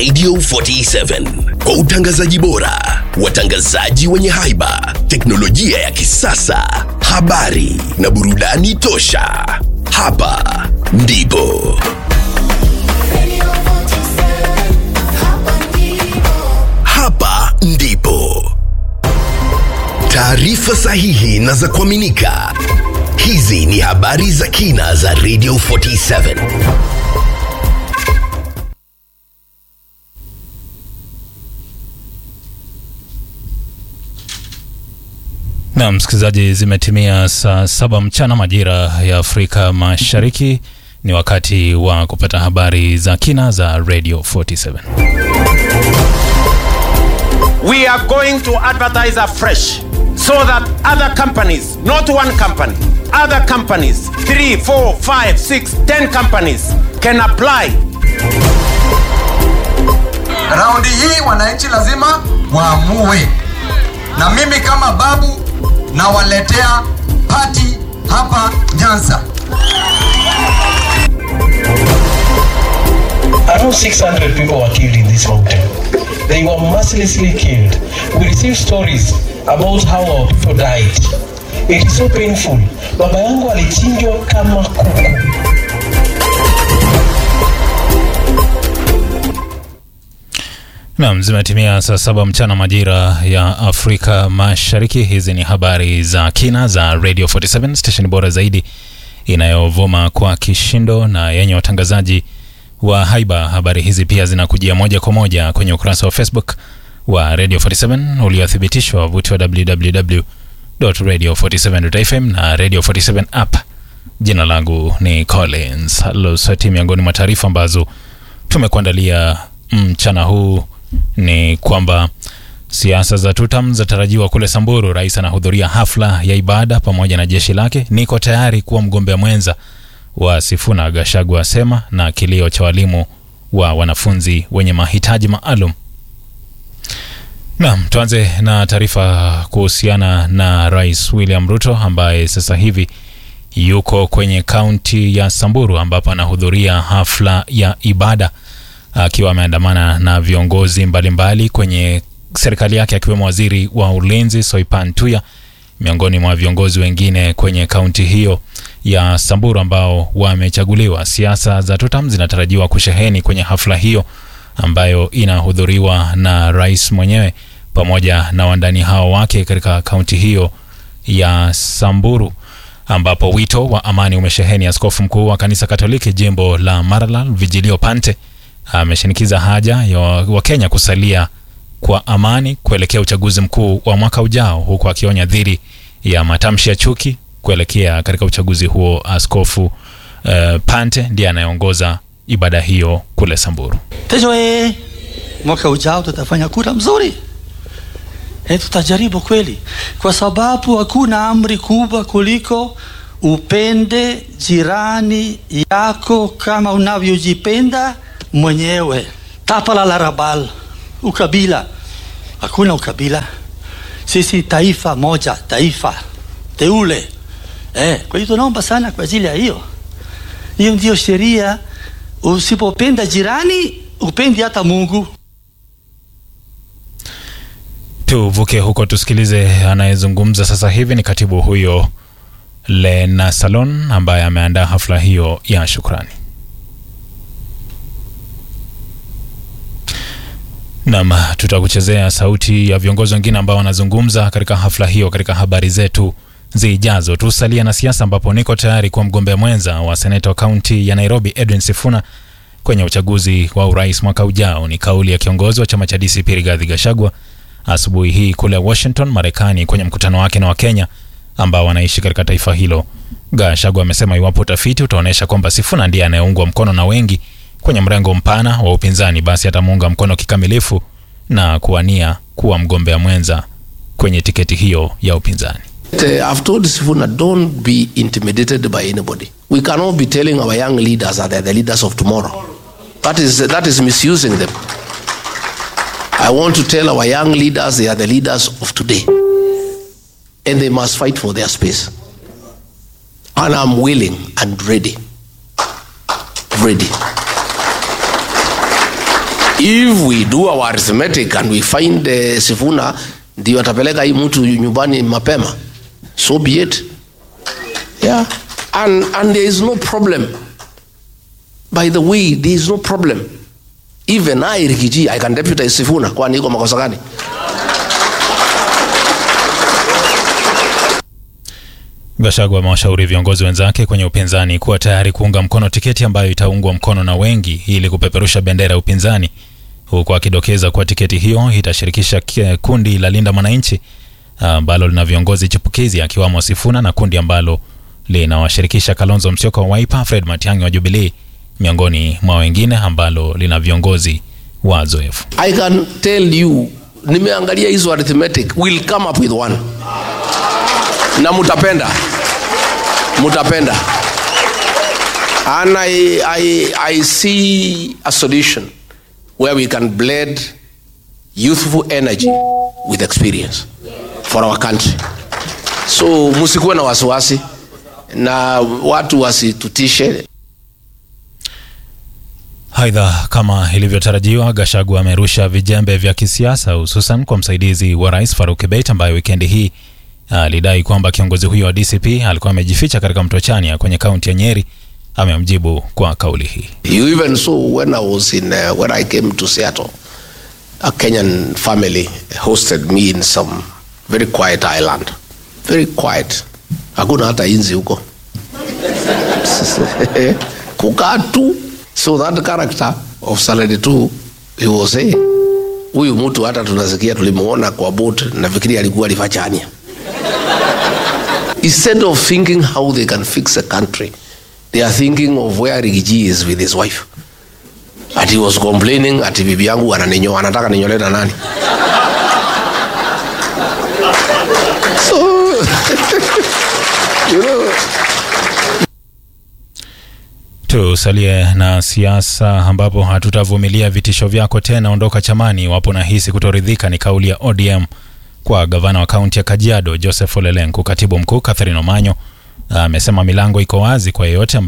Radio 47 kwa utangazaji bora, watangazaji wenye haiba, teknolojia ya kisasa, habari na burudani tosha. Hapa ndipo hapa ndipo taarifa sahihi na za kuaminika. Hizi ni habari za kina za Radio 47. Na msikilizaji, zimetimia saa saba mchana majira ya Afrika Mashariki. Ni wakati wa kupata habari za kina za Radio 47. we are going to advertise afresh so that other companies, not one company, other companies, three, four, five, six, ten companies can apply. Raundi hii wananchi lazima waamue, na mimi kama babu nawaletea pati hapa Nyanza. Around 600 people were killed in this mountain. They were mercilessly killed. We received stories about how our people died. It is so painful. Baba yangu alichinjwa kama kuku. Naam, zimetimia saa saba mchana majira ya Afrika Mashariki. Hizi ni habari za kina za Radio 47 station bora zaidi inayovuma kwa kishindo na yenye watangazaji wa haiba. Habari hizi pia zinakujia moja kwa moja kwenye ukurasa wa Facebook wa Radio 47 uliothibitishwa wavuti wa www.radio47.fm na Radio 47 app. Jina langu ni Collins Losati. Miongoni mwa taarifa ambazo tumekuandalia mchana huu ni kwamba siasa za tutam zatarajiwa kule Samburu. Rais anahudhuria hafla ya ibada pamoja na jeshi lake. Niko tayari kuwa mgombea mwenza wa Sifuna, Gachagua asema, na kilio cha walimu wa wanafunzi wenye mahitaji maalum. Naam, tuanze na taarifa kuhusiana na Rais William Ruto ambaye sasa hivi yuko kwenye kaunti ya Samburu ambapo anahudhuria hafla ya ibada akiwa ameandamana na viongozi mbalimbali mbali kwenye serikali yake akiwemo waziri wa ulinzi Soipan Tuya miongoni mwa viongozi wengine kwenye kaunti hiyo ya Samburu ambao wamechaguliwa. Siasa za tutam zinatarajiwa kusheheni kwenye hafla hiyo ambayo inahudhuriwa na rais mwenyewe pamoja na wandani hao wake katika kaunti hiyo ya Samburu ambapo wito wa amani umesheheni. Askofu mkuu wa kanisa Katoliki jimbo la Maralal Vigilio Pante ameshinikiza haja ya Wakenya kusalia kwa amani kuelekea uchaguzi mkuu wa mwaka ujao, huku akionya dhidi ya matamshi ya chuki kuelekea katika uchaguzi huo. Askofu uh, Pante ndiye anayeongoza ibada hiyo kule Samburu. Kesho eh, mwaka ujao tutafanya kura mzuri eh, tutajaribu kweli, kwa sababu hakuna amri kubwa kuliko upende jirani yako kama unavyojipenda mwenyewe. Tapala la rabal, ukabila, hakuna ukabila. Sisi taifa moja, taifa teule eh. Kwa hiyo tunaomba sana kwa ajili ya hiyo. Hiyo ndio sheria. Usipopenda jirani, upendi hata Mungu. Tuvuke huko tusikilize anayezungumza sasa hivi ni katibu huyo Lena Salon ambaye ameandaa hafla hiyo ya shukrani. Naam, tutakuchezea sauti ya viongozi wengine ambao wanazungumza katika hafla hiyo katika habari zetu zijazo. Tusalia na siasa, ambapo niko tayari kuwa mgombea mwenza wa seneta wa kaunti ya Nairobi Edwin Sifuna kwenye uchaguzi wa urais mwaka ujao. Ni kauli ya kiongozi wa chama cha DCP Rigathi Gachagua asubuhi hii kule Washington, Marekani, kwenye mkutano wake na Wakenya ambao wanaishi katika taifa hilo. Gachagua amesema iwapo utafiti utaonyesha kwamba Sifuna ndiye anayeungwa mkono na wengi kwenye mrengo mpana wa upinzani, basi atamuunga mkono kikamilifu na kuwania kuwa mgombea mwenza kwenye tiketi hiyo ya upinzani. Uh, I've told Sifuna, don't be intimidated by anybody. We cannot be telling our young leaders that they're the leaders of tomorrow. That is, that is misusing them. I want to tell our young leaders they are the leaders of today. And they must fight for their space. And I'm willing and ready. Ready. if we do our arithmetic and we find uh, Sifuna ndio atapeleka hii mtu nyumbani mapema so be it yeah and, and there is no problem by the way there is no problem even I Rikiji I can deputize Sifuna kwani iko makosa gani Gachagua amewashauri viongozi wenzake kwenye upinzani kuwa tayari kuunga mkono tiketi ambayo itaungwa mkono na wengi ili kupeperusha bendera ya upinzani, huku akidokeza kuwa tiketi hiyo itashirikisha ki- kundi la Linda Mwananchi ambalo lina viongozi chipukizi akiwamo Sifuna na kundi ambalo linawashirikisha Kalonzo Musyoka wa Wiper, Fred Matiang'i wa Jubilee miongoni mwa wengine ambalo lina viongozi wazoefu. I can tell you nimeangalia hizo arithmetic will come up with one na mutapenda mutapenda and I, I, I see a solution where we can blend youthful energy with experience for our country so musikuwe na wasiwasi na watu wasitutishe Aidha, kama ilivyotarajiwa, Gachagua amerusha vijembe vya kisiasa hususan kwa msaidizi wa rais Faruk Kibet ambaye wikendi hii alidai kwamba kiongozi huyo wa DCP alikuwa amejificha katika mto Chania kwenye kaunti ya Nyeri. Amemjibu kwa kauli hii. You even saw when I was in uh, when I came to Seattle, a Kenyan family hosted me in some very quiet island, very quiet. Hakuna hata inzi huko kukaa tu. So that character of Saladi 2 he was saying, huyu mtu hata tunasikia tulimuona kwa boat, nafikiri alikuwa alifachania. Instead of thinking how they can fix the country, they are thinking of where Rigiji is with his wife. Ati he was complaining ati bibi yangu ananinyoa, anataka ninyole na nani? so, you know, Tusalie na siasa ambapo hatutavumilia vitisho vyako tena, ondoka chamani iwapo nahisi kutoridhika, ni kauli ya ODM kwa gavana wa kaunti ya Kajiado Joseph Ole Lenku. Katibu mkuu Catherine Omanyo amesema milango iko wazi kwa yeyote ambaye